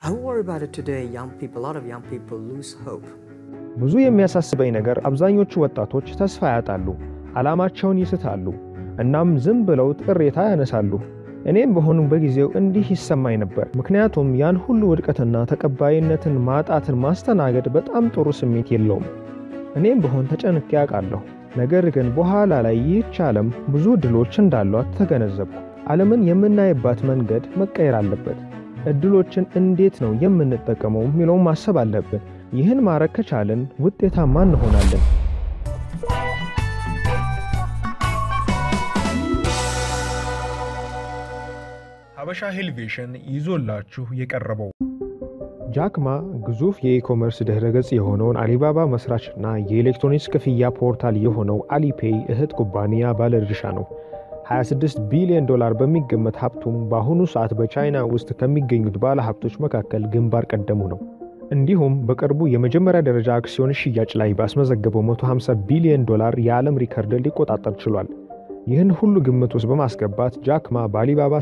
I worry about it today. Young people, a lot of young people lose hope. ብዙ የሚያሳስበኝ ነገር አብዛኞቹ ወጣቶች ተስፋ ያጣሉ፣ ዓላማቸውን ይስታሉ፣ እናም ዝም ብለው ቅሬታ ያነሳሉ። እኔም በሆኑ በጊዜው እንዲህ ይሰማኝ ነበር። ምክንያቱም ያን ሁሉ ውድቀትና ተቀባይነትን ማጣትን ማስተናገድ በጣም ጥሩ ስሜት የለውም። እኔም በሆን ተጨንቄ ያውቃለሁ። ነገር ግን በኋላ ላይ ይህች ዓለም ብዙ ዕድሎች እንዳሏት ተገነዘብኩ። ዓለምን የምናይባት መንገድ መቀየር አለበት። ዕድሎችን እንዴት ነው የምንጠቀመው የሚለውን ማሰብ አለብን። ይህን ማድረግ ከቻልን ውጤታማ እንሆናለን። ሀበሻ ሄልቬሽን ይዞላችሁ የቀረበው ጃክማ ግዙፍ የኢኮመርስ ድህረ ገጽ የሆነውን አሊባባ መስራችና የኤሌክትሮኒክስ ክፍያ ፖርታል የሆነው አሊፔይ እህት ኩባንያ ባለድርሻ ነው። 26 ቢሊዮን ዶላር በሚገመት ሀብቱም በአሁኑ ሰዓት በቻይና ውስጥ ከሚገኙት ባለ ሀብቶች መካከል ግንባር ቀደሙ ነው። እንዲሁም በቅርቡ የመጀመሪያ ደረጃ አክሲዮን ሽያጭ ላይ ባስመዘገበው 150 ቢሊዮን ዶላር የዓለም ሪከርድ ሊቆጣጠር ችሏል። ይህን ሁሉ ግምት ውስጥ በማስገባት ጃክማ በአሊባባ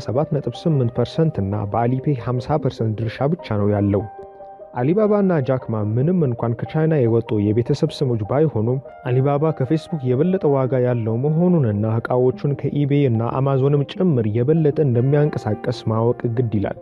7.8% እና በአሊፔይ 50% ድርሻ ብቻ ነው ያለው። አሊባባ እና ጃክማ ምንም እንኳን ከቻይና የወጡ የቤተሰብ ስሞች ባይሆኑም አሊባባ ከፌስቡክ የበለጠ ዋጋ ያለው መሆኑንና ዕቃዎቹን ከኢቤይ እና አማዞንም ጭምር የበለጠ እንደሚያንቀሳቀስ ማወቅ ግድ ይላል።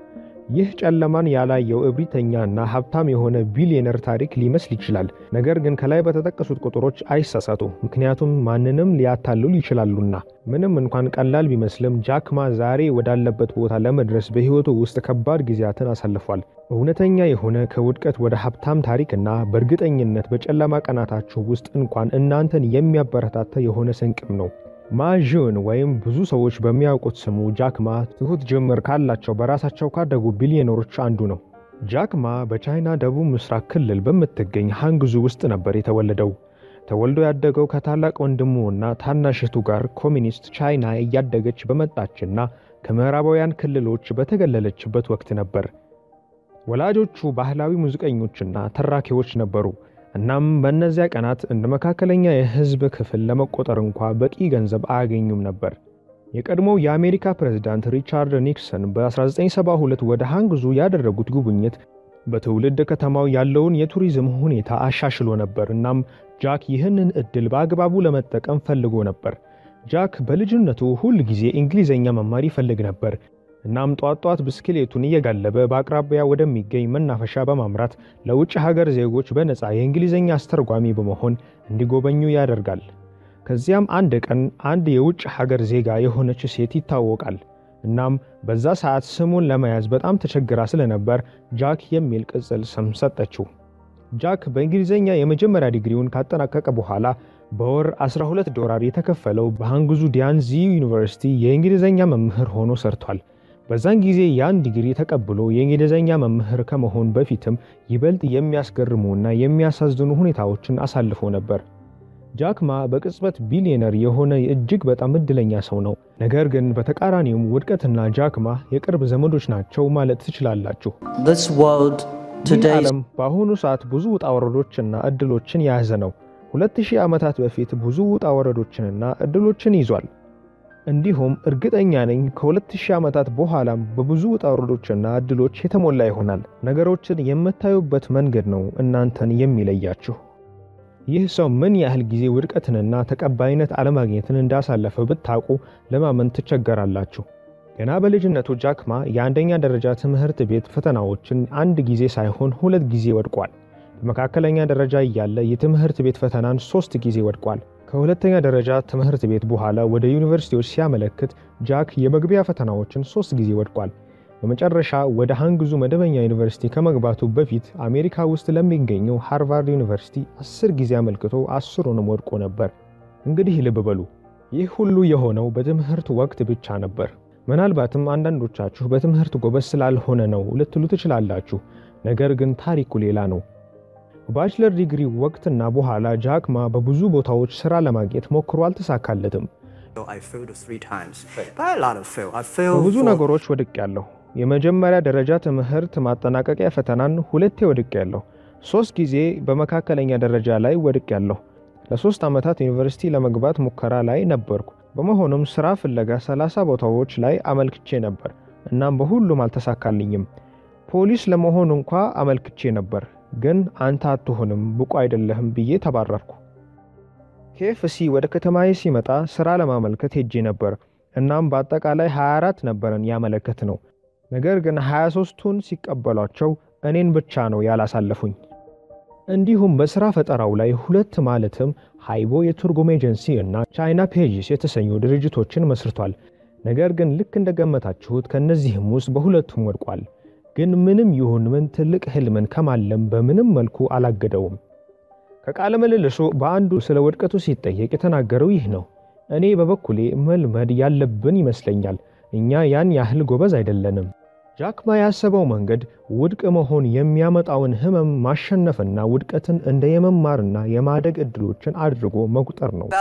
ይህ ጨለማን ያላየው እብሪተኛ እና ሀብታም የሆነ ቢሊዮነር ታሪክ ሊመስል ይችላል። ነገር ግን ከላይ በተጠቀሱት ቁጥሮች አይሳሳቱ፣ ምክንያቱም ማንንም ሊያታልሉ ይችላሉና። ምንም እንኳን ቀላል ቢመስልም ጃክማ ዛሬ ወዳለበት ቦታ ለመድረስ በሕይወቱ ውስጥ ከባድ ጊዜያትን አሳልፏል። እውነተኛ የሆነ ከውድቀት ወደ ሀብታም ታሪክና በእርግጠኝነት በጨለማ ቀናታችሁ ውስጥ እንኳን እናንተን የሚያበረታታ የሆነ ስንቅም ነው። ማዥን ወይም ብዙ ሰዎች በሚያውቁት ስሙ ጃክማ ትሁት ጅምር ካላቸው በራሳቸው ካደጉ ቢሊዮነሮች አንዱ ነው። ጃክማ በቻይና ደቡብ ምስራቅ ክልል በምትገኝ ሃንግዙ ውስጥ ነበር የተወለደው። ተወልዶ ያደገው ከታላቅ ወንድሙ እና ታናሽ እህቱ ጋር ኮሚኒስት ቻይና እያደገች በመጣችና ከምዕራባውያን ክልሎች በተገለለችበት ወቅት ነበር። ወላጆቹ ባህላዊ ሙዚቀኞችና ተራኪዎች ነበሩ። እናም በእነዚያ ቀናት እንደ መካከለኛ የሕዝብ ክፍል ለመቆጠር እንኳ በቂ ገንዘብ አያገኙም ነበር። የቀድሞው የአሜሪካ ፕሬዝዳንት ሪቻርድ ኒክሰን በ1972 ወደ ሃንግዙ ያደረጉት ጉብኝት በትውልድ ከተማው ያለውን የቱሪዝም ሁኔታ አሻሽሎ ነበር። እናም ጃክ ይህንን ዕድል በአግባቡ ለመጠቀም ፈልጎ ነበር። ጃክ በልጅነቱ ሁል ጊዜ እንግሊዝኛ መማር ይፈልግ ነበር። እናም ጧት ጧት ብስክሌቱን እየጋለበ በአቅራቢያ ወደሚገኝ መናፈሻ በማምራት ለውጭ ሀገር ዜጎች በነፃ የእንግሊዝኛ አስተርጓሚ በመሆን እንዲጎበኙ ያደርጋል። ከዚያም አንድ ቀን አንድ የውጭ ሀገር ዜጋ የሆነች ሴት ይታወቃል። እናም በዛ ሰዓት ስሙን ለመያዝ በጣም ተቸግራ ስለነበር ጃክ የሚል ቅጽል ስም ሰጠችው። ጃክ በእንግሊዝኛ የመጀመሪያ ዲግሪውን ካጠናቀቀ በኋላ በወር 12 ዶላር የተከፈለው በሃንግዙ ዲያንዚ ዩኒቨርሲቲ የእንግሊዝኛ መምህር ሆኖ ሰርቷል። በዛን ጊዜ ያን ዲግሪ ተቀብሎ የእንግሊዝኛ መምህር ከመሆን በፊትም ይበልጥ የሚያስገርሙና የሚያሳዝኑ ሁኔታዎችን አሳልፎ ነበር። ጃክማ በቅጽበት ቢሊዮነር የሆነ እጅግ በጣም እድለኛ ሰው ነው። ነገር ግን በተቃራኒውም ውድቀትና ጃክማ የቅርብ ዘመዶች ናቸው ማለት ትችላላችሁ። This world ይህ today is ዓለም በአሁኑ ሰዓት ብዙ ውጣ ወረዶችና እድሎችን የያዘ ነው። ሁለት ሺህ ዓመታት በፊት ብዙ ውጣ ወረዶችንና እድሎችን ይዟል። እንዲሁም እርግጠኛ ነኝ ከሁለት ሺህ ዓመታት በኋላም በብዙ ውጣ ወረዶችና እድሎች የተሞላ ይሆናል። ነገሮችን የምታዩበት መንገድ ነው እናንተን የሚለያችሁ። ይህ ሰው ምን ያህል ጊዜ ውድቀትንና ተቀባይነት አለማግኘትን እንዳሳለፈ ብታውቁ ለማመን ትቸገራላችሁ። ገና በልጅነቱ ጃክማ የአንደኛ ደረጃ ትምህርት ቤት ፈተናዎችን አንድ ጊዜ ሳይሆን ሁለት ጊዜ ወድቋል። በመካከለኛ ደረጃ እያለ የትምህርት ቤት ፈተናን ሶስት ጊዜ ወድቋል። ከሁለተኛ ደረጃ ትምህርት ቤት በኋላ ወደ ዩኒቨርሲቲዎች ሲያመለክት ጃክ የመግቢያ ፈተናዎችን ሶስት ጊዜ ወድቋል። በመጨረሻ ወደ ሃንግዙ መደበኛ ዩኒቨርሲቲ ከመግባቱ በፊት አሜሪካ ውስጥ ለሚገኘው ሃርቫርድ ዩኒቨርሲቲ አስር ጊዜ አመልክቶ አስሩንም ወድቆ ነበር። እንግዲህ ልብ በሉ፣ ይህ ሁሉ የሆነው በትምህርት ወቅት ብቻ ነበር። ምናልባትም አንዳንዶቻችሁ በትምህርት ጎበዝ ስላልሆነ ነው ልትሉ ትችላላችሁ። ነገር ግን ታሪኩ ሌላ ነው። በባችለር ዲግሪ ወቅትና በኋላ ጃክማ በብዙ ቦታዎች ሥራ ለማግኘት ሞክሮ አልተሳካለትም። I failed three times. But a lot of fail. I failed በብዙ for- ነገሮች ወድቄያለሁ። የመጀመሪያ ደረጃ ትምህርት ማጠናቀቂያ ፈተናን ሁለቴ ወድቄያለሁ። ሶስት ጊዜ በመካከለኛ ደረጃ ላይ ወድቄያለሁ። ለሶስት ዓመታት ዩኒቨርሲቲ ለመግባት ሙከራ ላይ ነበርኩ። በመሆኑም ሥራ ፍለጋ 30 ቦታዎች ላይ አመልክቼ ነበር። እናም በሁሉም አልተሳካልኝም። ፖሊስ ለመሆን እንኳ አመልክቼ ነበር፣ ግን አንተ አትሆንም ብቁ አይደለህም ብዬ ተባረርኩ። ኬኤፍሲ ወደ ከተማዬ ሲመጣ ሥራ ለማመልከት ሄጄ ነበር። እናም በአጠቃላይ 24 ነበረን ያመለከት ነው። ነገር ግን 23ቱን ሲቀበሏቸው እኔን ብቻ ነው ያላሳለፉኝ። እንዲሁም በሥራ ፈጠራው ላይ ሁለት ማለትም ሃይቦ የትርጉም ኤጀንሲ እና ቻይና ፔጅስ የተሰኙ ድርጅቶችን መስርቷል። ነገር ግን ልክ እንደገመታችሁት ከእነዚህም ውስጥ በሁለቱም ወድቋል። ግን ምንም ይሁን ምን ትልቅ ህልምን ከማለም በምንም መልኩ አላገደውም። ከቃለ ምልልሱ በአንዱ ስለ ውድቀቱ ሲጠየቅ የተናገረው ይህ ነው። እኔ በበኩሌ መልመድ ያለብን ይመስለኛል። እኛ ያን ያህል ጎበዝ አይደለንም። ጃክማ ያሰበው መንገድ ውድቅ መሆን የሚያመጣውን ህመም ማሸነፍና ውድቀትን እንደ የመማርና የማደግ እድሎችን አድርጎ መቁጠር ነው።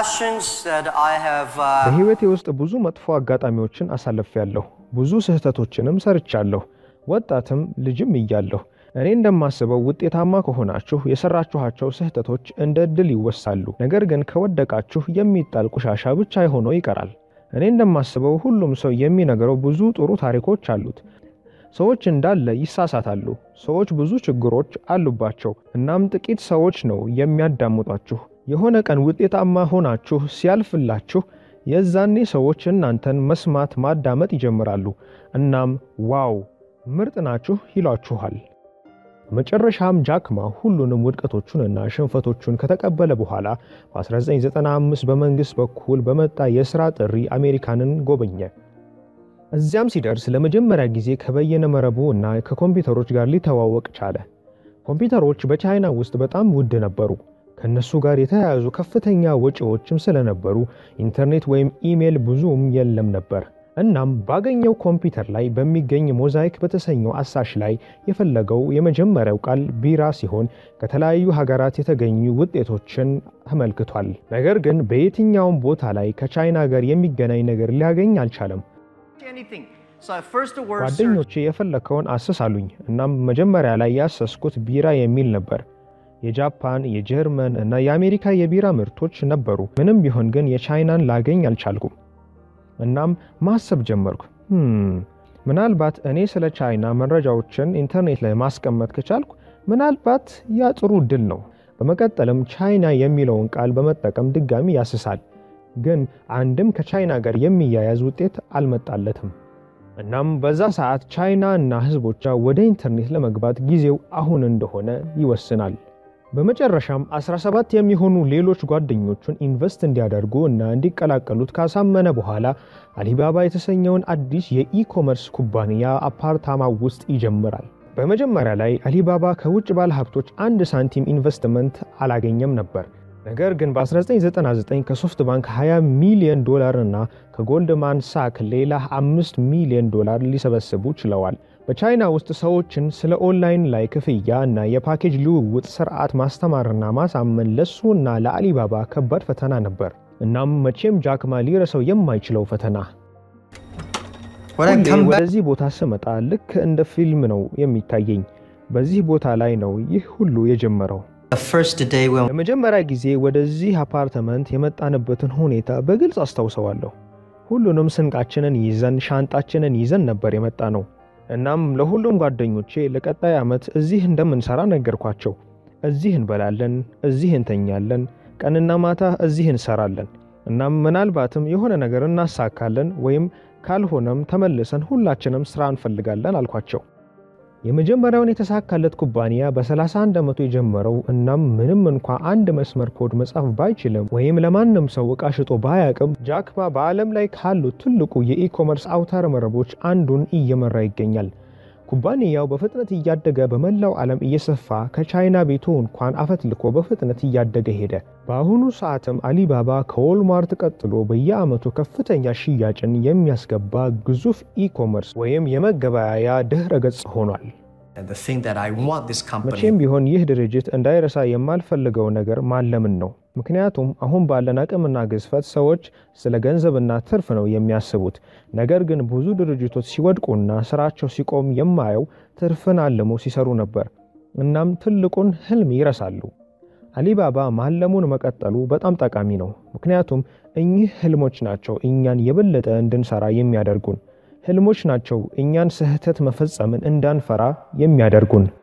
በህይወቴ ውስጥ ብዙ መጥፎ አጋጣሚዎችን አሳልፌያለሁ። ብዙ ስህተቶችንም ሰርቻለሁ። ወጣትም ልጅም እያለሁ እኔ እንደማስበው ውጤታማ ከሆናችሁ የሰራችኋቸው ስህተቶች እንደ ዕድል ይወሳሉ። ነገር ግን ከወደቃችሁ የሚጣል ቆሻሻ ብቻ ሆኖ ይቀራል። እኔ እንደማስበው ሁሉም ሰው የሚነግረው ብዙ ጥሩ ታሪኮች አሉት። ሰዎች እንዳለ ይሳሳታሉ። ሰዎች ብዙ ችግሮች አሉባቸው። እናም ጥቂት ሰዎች ነው የሚያዳምጧችሁ። የሆነ ቀን ውጤታማ ሆናችሁ ሲያልፍላችሁ የዛኔ ሰዎች እናንተን መስማት ማዳመጥ ይጀምራሉ። እናም ዋው ምርጥ ናችሁ ይሏችኋል። በመጨረሻም ጃክማ ሁሉንም ውድቀቶቹንና ሽንፈቶቹን ከተቀበለ በኋላ በ1995 በመንግሥት በኩል በመጣ የሥራ ጥሪ አሜሪካንን ጎበኘ። እዚያም ሲደርስ ለመጀመሪያ ጊዜ ከበየነ መረቡ እና ከኮምፒውተሮች ጋር ሊተዋወቅ ቻለ። ኮምፒውተሮች በቻይና ውስጥ በጣም ውድ ነበሩ። ከነሱ ጋር የተያያዙ ከፍተኛ ወጪዎችም ስለነበሩ ኢንተርኔት ወይም ኢሜል ብዙም የለም ነበር። እናም ባገኘው ኮምፒውተር ላይ በሚገኝ ሞዛይክ በተሰኘው አሳሽ ላይ የፈለገው የመጀመሪያው ቃል ቢራ ሲሆን ከተለያዩ ሀገራት የተገኙ ውጤቶችን ተመልክቷል። ነገር ግን በየትኛውም ቦታ ላይ ከቻይና ጋር የሚገናኝ ነገር ሊያገኝ አልቻለም። ጓደኞቼ የፈለከውን አስስ አሉኝ። እናም መጀመሪያ ላይ ያሰስኩት ቢራ የሚል ነበር። የጃፓን፣ የጀርመን እና የአሜሪካ የቢራ ምርቶች ነበሩ። ምንም ቢሆን ግን የቻይናን ላገኝ አልቻልኩም። እናም ማሰብ ጀመርኩ። ምናልባት እኔ ስለ ቻይና መረጃዎችን ኢንተርኔት ላይ ማስቀመጥ ከቻልኩ ምናልባት ያ ጥሩ ድል ነው። በመቀጠልም ቻይና የሚለውን ቃል በመጠቀም ድጋሚ ያስሳል። ግን አንድም ከቻይና ጋር የሚያያዝ ውጤት አልመጣለትም። እናም በዛ ሰዓት ቻይና እና ሕዝቦቿ ወደ ኢንተርኔት ለመግባት ጊዜው አሁን እንደሆነ ይወስናል። በመጨረሻም 17 የሚሆኑ ሌሎች ጓደኞቹን ኢንቨስት እንዲያደርጉ እና እንዲቀላቀሉት ካሳመነ በኋላ አሊባባ የተሰኘውን አዲስ የኢኮመርስ ኩባንያ አፓርታማ ውስጥ ይጀምራል። በመጀመሪያ ላይ አሊባባ ከውጭ ባለሀብቶች አንድ ሳንቲም ኢንቨስትመንት አላገኘም ነበር። ነገር ግን በ1999 ከሶፍት ባንክ 20 ሚሊዮን ዶላር እና ከጎልድማን ሳክ ሌላ 5 ሚሊዮን ዶላር ሊሰበስቡ ችለዋል። በቻይና ውስጥ ሰዎችን ስለ ኦንላይን ላይ ክፍያ እና የፓኬጅ ልውውጥ ስርዓት ማስተማርና ማሳመን ለሱ እና ለአሊባባ ከባድ ፈተና ነበር። እናም መቼም ጃክማ ሊረሰው የማይችለው ፈተና። ሁሌ ወደዚህ ቦታ ስመጣ ልክ እንደ ፊልም ነው የሚታየኝ። በዚህ ቦታ ላይ ነው ይህ ሁሉ የጀመረው። ለመጀመሪያ ጊዜ ወደዚህ አፓርትመንት የመጣንበትን ሁኔታ በግልጽ አስታውሰዋለሁ። ሁሉንም ስንቃችንን ይዘን ሻንጣችንን ይዘን ነበር የመጣ ነው። እናም ለሁሉም ጓደኞቼ ለቀጣይ ዓመት እዚህ እንደምንሰራ ነገርኳቸው። እዚህ እንበላለን፣ እዚህ እንተኛለን፣ ቀንና ማታ እዚህ እንሰራለን። እናም ምናልባትም የሆነ ነገር እናሳካለን ወይም ካልሆነም ተመልሰን ሁላችንም ስራ እንፈልጋለን አልኳቸው። የመጀመሪያውን የተሳካለት ኩባንያ በ31 ዓመቱ የጀመረው እናም ምንም እንኳ አንድ መስመር ኮድ መጻፍ ባይችልም ወይም ለማንም ሰው ዕቃ ሽጦ ባያቅም ጃክማ በዓለም ላይ ካሉት ትልቁ የኢኮመርስ አውታረ መረቦች አንዱን እየመራ ይገኛል። ኩባንያው በፍጥነት እያደገ በመላው ዓለም እየሰፋ ከቻይና ቤቱ እንኳን አፈትልኮ በፍጥነት እያደገ ሄደ። በአሁኑ ሰዓትም አሊባባ ከዎልማርት ቀጥሎ በየዓመቱ ከፍተኛ ሽያጭን የሚያስገባ ግዙፍ ኢኮመርስ ወይም የመገበያያ ድህረ ገጽ ሆኗል። መቼም ቢሆን ይህ ድርጅት እንዳይረሳ የማልፈልገው ነገር ማለምን ነው። ምክንያቱም አሁን ባለን አቅምና ግዝፈት ሰዎች ስለ ገንዘብና ትርፍ ነው የሚያስቡት። ነገር ግን ብዙ ድርጅቶች ሲወድቁና ስራቸው ሲቆም የማየው ትርፍን አልመው ሲሰሩ ነበር። እናም ትልቁን ህልም ይረሳሉ። አሊባባ ማለሙን መቀጠሉ በጣም ጠቃሚ ነው። ምክንያቱም እኚህ ህልሞች ናቸው እኛን የበለጠ እንድንሰራ የሚያደርጉን። ህልሞች ናቸው እኛን ስህተት መፈጸምን እንዳንፈራ የሚያደርጉን።